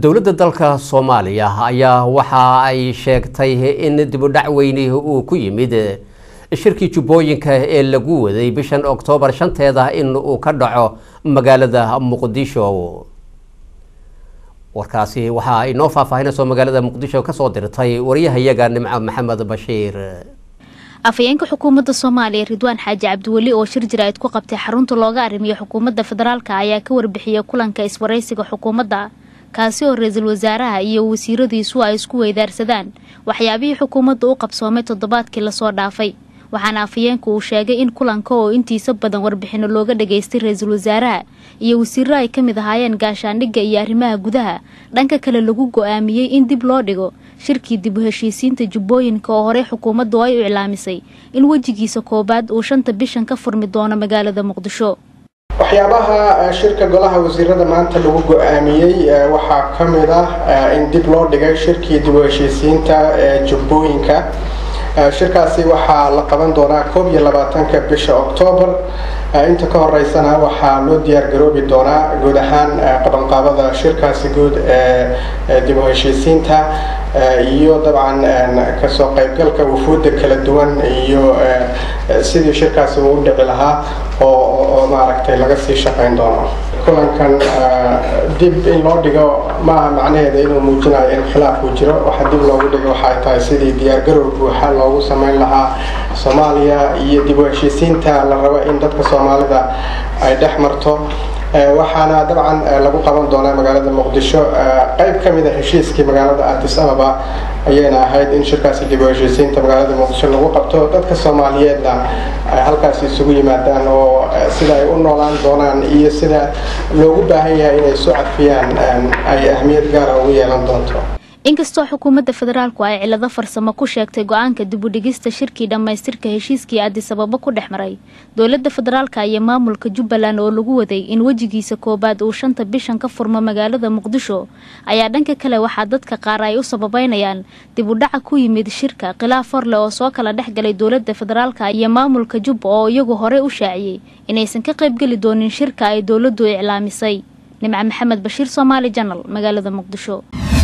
dowladda dalka soomaaliya ayaa waxa ay sheegtay in dibudhac weyni uu ku yimid shirkii jubbooyinka ee lagu waday bishan oktoobar shanteeda in uu ka dhaco magaalada muqdisho warkaasi waxa ay noo faahfaahinayso magaalada muqdisho kasoo dirtay waryahayaga nimco maxamed bashiir afhayeenka xukuumadda soomaaliya ridwaan xaaji cabdiweli oo shir jira-id ku qabtay xarunta looga arrimiyo xukuumadda federaalka ayaa ka warbixiyay kulanka iswaraysiga xukuumadda kaasi oo ra-iisul wasaaraha iyo wasiiradiisu ay isku weydaarsadaan waxyaabihii xukuumadda u qabsoomay toddobaadkii lasoo dhaafay waxaana afhayeenku uu sheegay in kulanka oo intiisa badan warbixino looga dhageystay ra-iisul wasaaraha iyo wasiiro ay ka mid ahaayeen gaashaandhigga iyo arrimaha gudaha dhanka kale lagu go-aamiyey in dib loo dhigo shirkii dib u heshiisiinta jubbooyinka oo horey xukuumaddu ay u iclaamisay in wejigiisa koowaad uu shanta bishan ka furmi doono magaalada muqdisho waxyaabaha shirka golaha wasiirada maanta lagu go-aamiyey waxaa ka mid ah in dib loo dhigay shirkii dib u heshiisiinta ee jubbooyinka shirkaasi waxaa la qaban doonaa koob iyo labaatanka bisha oktoobar inta ka horeysana waxaa loo diyaar garoobi doonaa guud ahaan qabanqaabada shirkaasi guud ee dib u heshiisiinta iyo dabcan kasoo qaybgalka wufuudda kala duwan iyo sidii shirkaasi uu u dhici lahaa oo maaragtay laga sii shaqayn doono kulankan dib in loo dhigo maaha macnaheeda inuu muujinayo in khilaaf uu jiro waxa dib loogu dhigo waxay tahay sidii diyaargarow buuxa loogu samayn lahaa soomaaliya iyo dib u heshiisiinta la rabo in dadka soomaalida ay dhex marto waxaana dabcan lagu qaban doonaa magaalada muqdisho qayb ka mid a heshiiskii magaalada addis ababa ayayna ahayd in shirkaasi dib u heshiisiinta magaalada muqdisho lagu qabto dadka soomaaliyeedna ay halkaasi isugu yimaadaan oo sida ay u noolaan doonaan iyo sida loogu baahan yahay inay isu cadfiyaan ay ahmiyad gaara ugu yeelan doonto inkastoo xukuumadda federaalku ay cilado farsamo ku sheegtay go-aanka dibudhigista shirkii dhammaystirka heshiiskii addisababo ku dhex maray dowladda federaalka iyo maamulka jubbaland oo lagu waday in wejigiisa koowaad uu shanta bishan ka furmo magaalada muqdisho ayaa dhanka kale waxaa dadka qaar ay u sababeynayaan dib u dhaca ku yimid shirka khilaaf horleh oo soo kala dhex galay dowladda federaalka iyo maamulka jubba oo iyagu horey u shaaciyey inaysan ka qaybgeli doonin shirka ay dowladdu iclaamisay nimco maxamed bashiir soomaali janal magaalada muqdisho